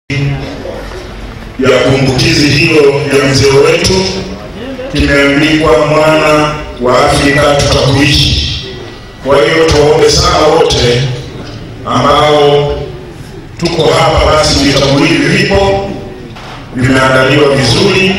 ya kumbukizi hiyo ya mzee wetu kimeandikwa mwana wa Afrika tutakuishi. Kwa hiyo tuwaombe sana wote ambao tuko hapa, basi vitabu hivi vipo vimeandaliwa vizuri,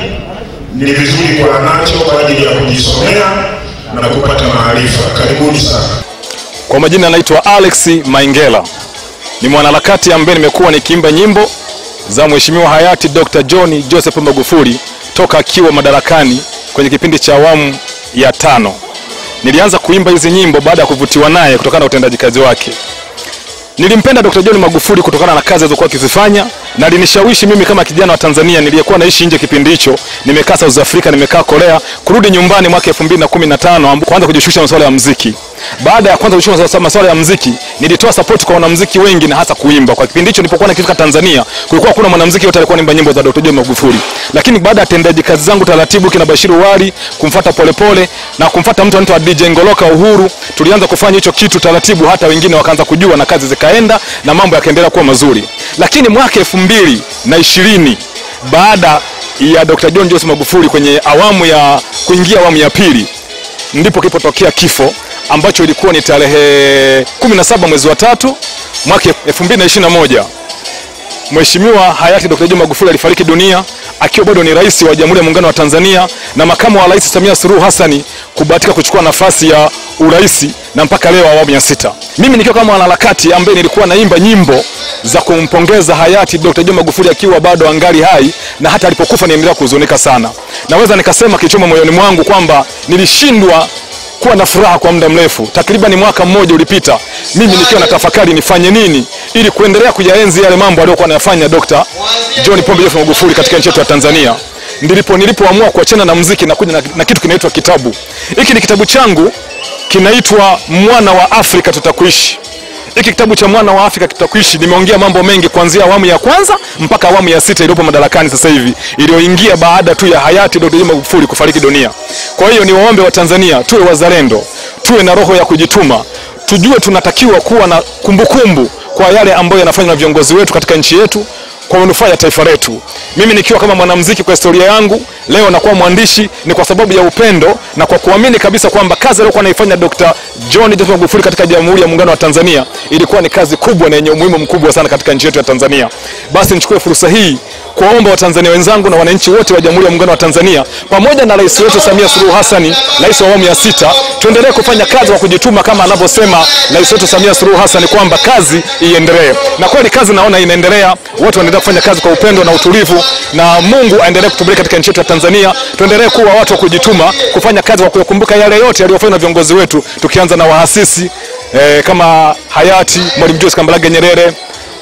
ni vizuri kwa nacho kwa ajili ya kujisomea na kupata maarifa. Karibuni sana. Kwa majina anaitwa Alex Maingela, ni mwanaharakati ambaye nimekuwa nikiimba nyimbo za Mheshimiwa hayati Dr. John Joseph Magufuli toka akiwa madarakani kwenye kipindi cha awamu ya tano. Nilianza kuimba hizi nyimbo baada ya kuvutiwa naye kutokana na utendaji kazi wake. Nilimpenda Dr. John Magufuli kutokana na kazi alizokuwa akizifanya na alinishawishi mimi kama kijana wa Tanzania niliyekuwa naishi nje kipindi hicho, nimekaa South Africa, nimekaa Korea, kurudi nyumbani mwaka 2015 kuanza kujishughulisha masuala ya muziki. Baada ya kwanza kujishughulisha masuala ya muziki, nilitoa support kwa wanamuziki wengi na hasa kuimba. Kwa kipindi hicho nilipokuwa nikifika Tanzania, kulikuwa hakuna mwanamuziki yote alikuwa anaimba nyimbo za Dr. John Magufuli. Lakini baada ya tendaji kazi zangu taratibu, kina Bashiru Wali, kumfuata Polepole na kumfuata mtu anaitwa DJ Ngoloka Uhuru, tulianza kufanya hicho kitu taratibu, hata wengine wakaanza kujua na kazi zikaenda na mambo yakaendelea kuwa mazuri. Lakini mwaka elfu mbili na ishirini baada ya Dr. John Joseph Magufuli kwenye awamu ya kuingia awamu ya pili ndipo kilipotokea kifo ambacho ilikuwa ni tarehe 17 mwezi wa tatu mwaka 2021. Mheshimiwa hayati Dr. John Magufuli alifariki dunia akiwa bado ni rais wa Jamhuri ya Muungano wa Tanzania na makamu wa Rais Samia Suluhu Hassani kubahatika kuchukua nafasi ya urais na mpaka leo awamu ya sita. Mimi nikiwa kama mwanaharakati ambaye nilikuwa naimba nyimbo za kumpongeza hayati Dr. John Magufuli akiwa bado angali hai na hata alipokufa niendelea kuhuzunika sana. Naweza nikasema kichoma moyoni mwangu kwamba nilishindwa kuwa na furaha kwa muda mrefu. Takriban mwaka mmoja ulipita, mimi nikiwa na tafakari nifanye nini ili kuendelea kuyaenzi yale mambo aliyokuwa anayafanya Dr. John Pombe Joseph Magufuli katika nchi yetu ya Tanzania. Ndipo nilipoamua kuachana na muziki na kuja na, na kitu kinaitwa kitabu. Hiki ni kitabu changu kinaitwa Mwana wa Afrika Tutakuishi. Hiki kitabu cha Mwana wa Afrika Tutakuishi nimeongea mambo mengi kuanzia awamu ya kwanza mpaka awamu ya sita iliyopo madarakani sasa hivi iliyoingia baada tu ya hayati Dr. John Magufuli kufariki dunia. Kwa hiyo ni waombe wa Tanzania tuwe wazalendo, tuwe na roho ya kujituma, tujue tunatakiwa kuwa na kumbukumbu kumbu kwa yale ambayo yanafanywa na viongozi wetu katika nchi yetu kwa manufaa ya taifa letu. Mimi nikiwa kama mwanamuziki kwa historia yangu leo nakuwa mwandishi ni kwa sababu ya upendo na kwa kuamini kabisa kwamba kazi aliyokuwa anaifanya Dr. John Joseph Magufuli katika Jamhuri ya Muungano wa Tanzania ilikuwa ni kazi kubwa na yenye umuhimu mkubwa sana katika nchi yetu ya Tanzania. Basi nichukue fursa hii kuwaomba Watanzania wenzangu na wananchi wote wa Jamhuri ya Muungano wa Tanzania pamoja na rais wetu Samia Suluhu Hassan, rais wa awamu ya sita, tuendelee kufanya kazi kwa kujituma kama anavyosema rais wetu Samia Suluhu Hassan kwamba kazi iendelee. Na kweli kazi naona inaendelea, watu wanaendelea kufanya kazi kwa upendo na utulivu, na Mungu aendelee kutubariki katika nchi yetu ya Tanzania. Tuendelee kuwa watu wa kujituma, kufanya kazi kwa kukumbuka yale yote yaliyofanywa na viongozi wetu, tukianza na waasisi eh, kama hayati Mwalimu Julius Kambarage Nyerere,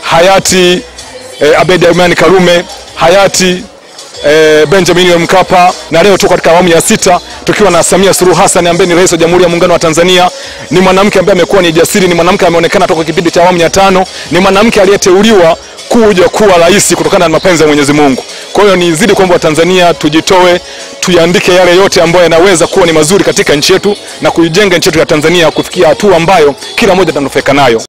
hayati eh, Abedi Amani Karume, hayati eh, Benjamin Mkapa na leo tuko katika awamu ya sita tukiwa na Samia Suluhu Hassan ambaye ni rais wa Jamhuri ya Muungano wa Tanzania. Ni mwanamke ambaye amekuwa ni jasiri, ni mwanamke ameonekana toka kipindi cha awamu ya tano, ni mwanamke aliyeteuliwa kuja kuwa rais kutokana na mapenzi ya Mwenyezi Mungu. Kwa hiyo nizidi kuomba Watanzania tujitoe, tuyaandike yale yote ambayo yanaweza kuwa ni mazuri katika nchi yetu na kuijenga nchi yetu ya Tanzania kufikia hatua ambayo kila mmoja atanufaika nayo.